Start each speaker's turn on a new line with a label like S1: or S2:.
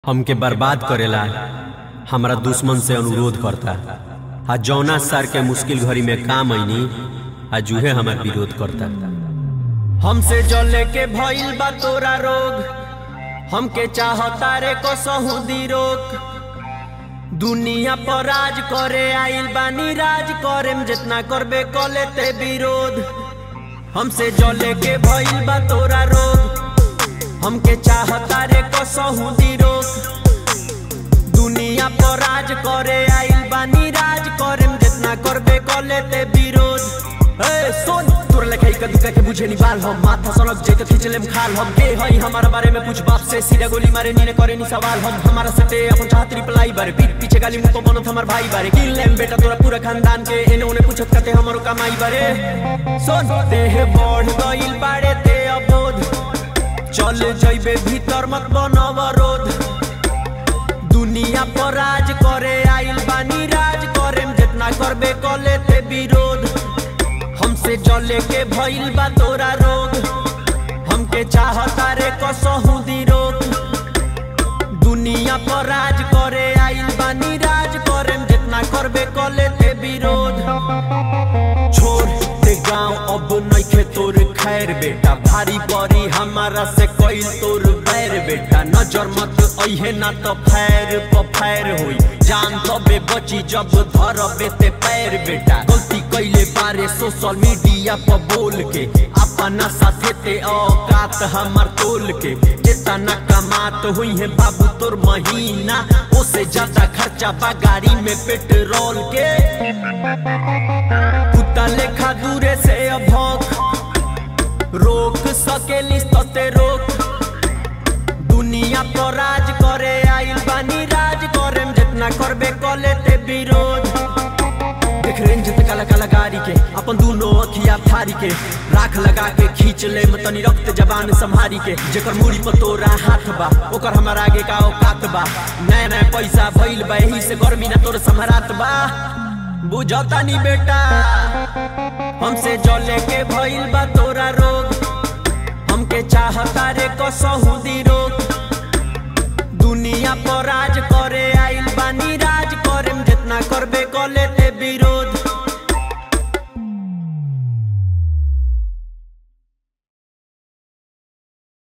S1: हमके बर्बाद करेला हमरा दुश्मन से अनुरोध करता आ जौना सर के मुश्किल घड़ी में काम आईनी आ जूहे हमार विरोध करता
S2: हमसे जले के भइल बा तोरा रोग हमके चाहता रे कसहु दी रोक दुनिया पर राज करे आइल बानी राज करेम जितना करबे कले ते विरोध हमसे जले के भइल बा तोरा रोग हमके चाहता रे कसहु दी रोक दुनिया पर राज करे आइल बानी राज करेम जितना करबे कले ते विरोध ए सुन तोरा लेखा इका दुका के बुझे नी बाल हम माथा सनक जे के खींच लेम खाल हम के हई हमारा बारे में पूछ बाप से सीधा गोली मारे नी ने करे नी सवाल हम हमारा सटे अपन चाहत रिप्लाई बारे पीठ पीछे गाली मुंह पर बनत हमार भाई बारे किल लेम बेटा तोरा पूरा खानदान के एने ओने पूछत करते हमारो कमाई बारे सुन देह बढ़ गइल बाड़े ते अबोध चल जइबे भीतर मत बनव रोध दुनिया पर राज करे आइल बानी राज करेम जितना करबे कले ते विरोध हमसे जले के भइल बा तोरा रोग हमके चाहता रे कसहु दी रोक दुनिया पर राज करे आइल बानी राज करेम जितना करबे कले ते विरोध छोड़ ते गांव अब नइखे तोर खैर बेटा भारी परी हमारा से कइल तोर बैर बेटा नजर मत अइहे ना तो फैर प फैर होई जान तबे बची जब धरबे ते पैर बेटा गलती कइले बारे सोशल मीडिया पर बोल के अपना साथे ते औकात हमर तोल के जितना कमात हुई है बाबू तोर महीना ओसे ज्यादा खर्चा बा गाड़ी में पेट्रोल के कुत्ता लेखा दूरे से अभौक रोक सकेलिस ते रोक दुनिया पर राज करे आइल बानी राज करेम जितना करबे कले ते विरोध देख रेंज ते काला काला गाड़ी के अपन दोनों अखिया फारी के राख लगा के खींच ले मतनी रक्त जबान संभारी के जेकर मुड़ी पर तोरा हाथ बा ओकर हमार आगे का औकात बा नया नया पैसा भइल बा एही से गर्मी ना तोर संभरात बा बुझता नी बेटा हमसे जले के भइल बा तोरा रोग हमके चाहता रे कसहु दी रोग दुनिया पर राज